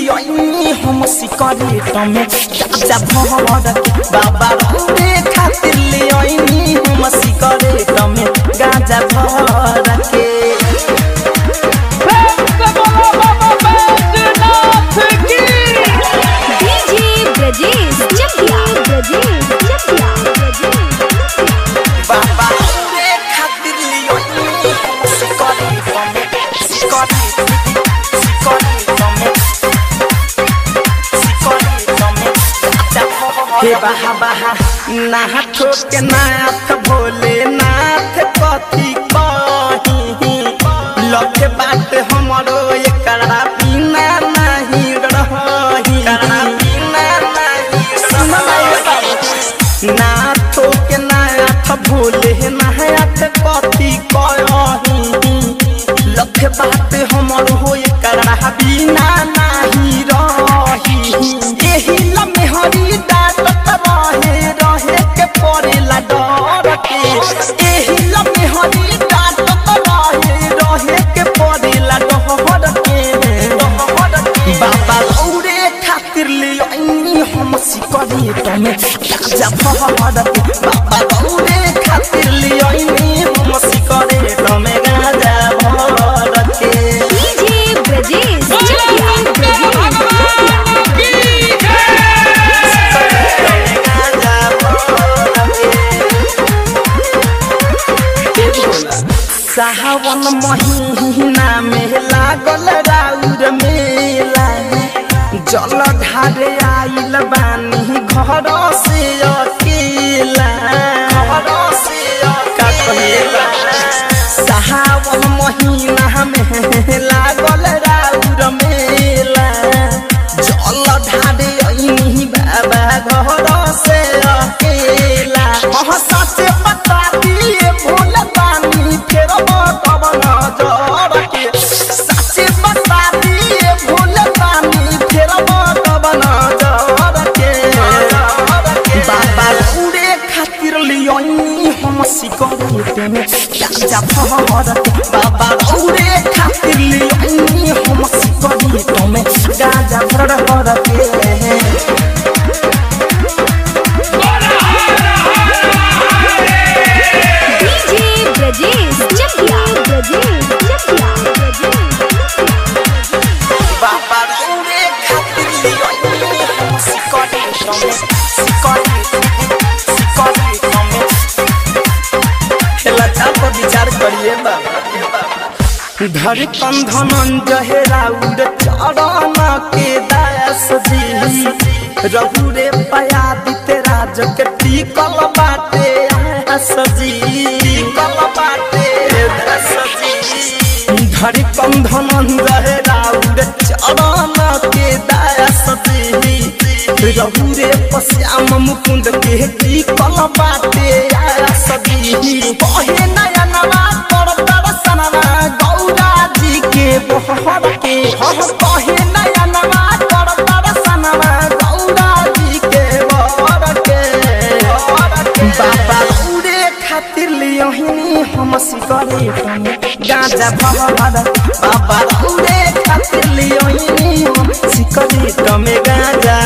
Leone हम सिकरेट में गाजा भर के बाबा रौरे खातिर लियोनी हम सिकरेट में गाजा भर के डीजे ब्रजेश चकिया ब्रजेश चकिया बाबा रौरे खातिर लियोनी हम सिकरेट में सिकरेट सिकरेट में सिकरेट में गाजा भर हे बाहा बाहा नाथ के नाथ भोले नाथ कथी कही लखे बात हमरो एकरा बिना नहीं रही बिना नहीं नाथ के नाथ भोले नाथ कथी कही लखे बात हमरो एकरा बिना नहीं रही एही लम्हे हरी डाटत रहे रहे के पड़ेला डर के एही लम्हे हरी डाटत रहे रहे के पड़ेला डर के बाबा रौरे खातिर लियोनी हम सिकरेट में गाजा भर के बाबा रौरे खातिर लियोनी हम सिकरेट में गाजा भर के डीजे ब्रजेश चकिया ब्रजेश सावन महीना में लागल राउर मेला जल ढारे आइल बानी घर से अकेला घर से का कहेला सावन महीना में लागल राउर मेला जल ढारे अइनी बाबा घर से अकेला अह सच बता दिए भूल बानी फेर कब नजर के सच बता दिए भूल बानी फेर कब नजर के बाबा उड़े खातिर लियोनी हम सिकरेट में गाजा भर के बाबा उड़े खातिर लियोनी हम सिकरेट में गाजा भर भर के डीजे ब्रजेश चकिया ब्रजेश चकिया बाबा रौरे खातिर लियोनी हम सिकरेट में सिकरेट सिकरेट में खेला चाप विचार करिए बाबा धर कंधन जहेरा उड़ चरण के दास जी रहु रे पया दिते राज के टिकल बाटे आस जी टिकल बाटे दास जी धर कंधन जहेरा उड़ चरण के दास जी रहु रे पश्याम मुकुंद के टिकल बाटे आस जी कहे नयनवा कर दर्शनवा गौरा जी के बहर के हम कहे नयनवा कर दर्शनवा गौरा जी के बहर के बाबा उड़े खातिर लियोहिनी हम सिकरेट में गाजा भर बाबा उड़े खातिर लियोहिनी हम सिकरेट में गाजा